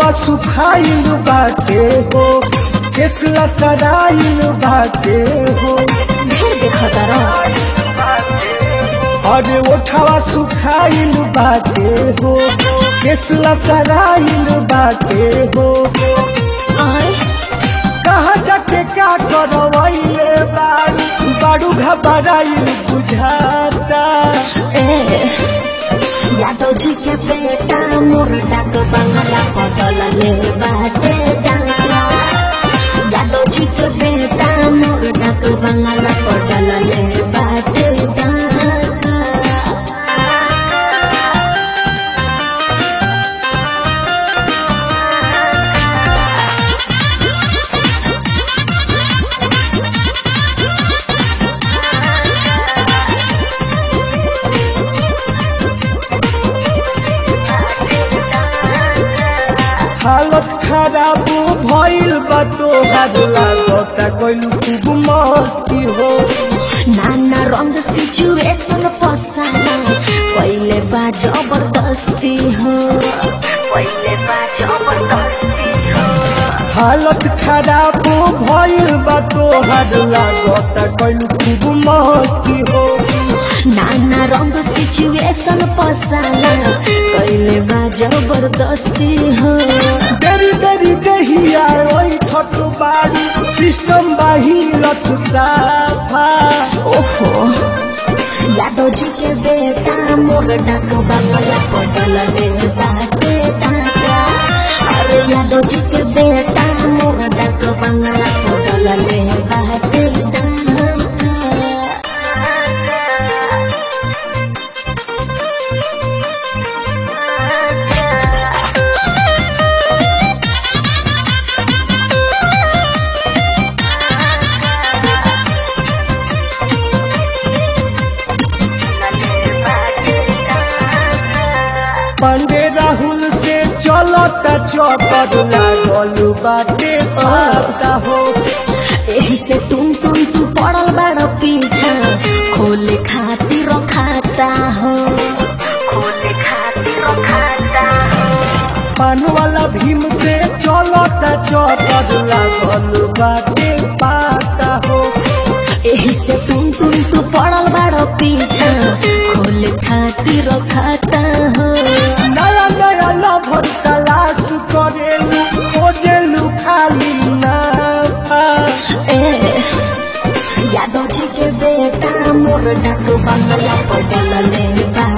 ओठवा सुखाइल बाटे हो केसला सराइल बाटे हो ढेर देखता रह अरे ओठवा सुखाइल बाटे हो केसला सराइल बाटे हो आय कहाँ जाके क्या करवैले बारू बारू घबराइल बुझाता ए यादव जी के बेटा मोर डाक बंगला बदल ले बाटे डाला यादव जी के बेटा मोर डाक बंगला बदल ले बाटे डाला हालत खराब भइल बा तोहार लागता कइलू खूब मस्ती हो नाना रंग सिचुएशन पसाना पहिले बा जबरदस्ती हो पहिले बा जबरदस्ती हो हालत खराब भइल बा तोहार लागता कइलू खूब मस्ती हो नाना रंग सिचुएशन पसाना पहिले बा जबरदस्ती हो देरी देरी दहिया ओइ ठट बारी सिस्टम बाहिरत साफा ओहो यादव जी के बेटा मोर डाक बंगला बदल दे बाटे टाका अरे यादव जी के बेटा मोर डाक बंगला बदल दे बाटे टाका पांडे राहुल से चलता चौकर लागल बाटे पाता हो एही से तुम तुम तू पड़ल बड़ पीछा खोले खातिर खाता हो खोले खातिर खाता हो पान वाला भीम से चलता चौकर लागल बाटे पाता हो एही से तुम तुम तू पड़ल बड़ पीछा खोले खातिर खाता हो नया नया लभर तलाश करेलू खोजेलू खाली नाफा ए यादव जी के बेटा मोर डाक बंगला पडल ले बा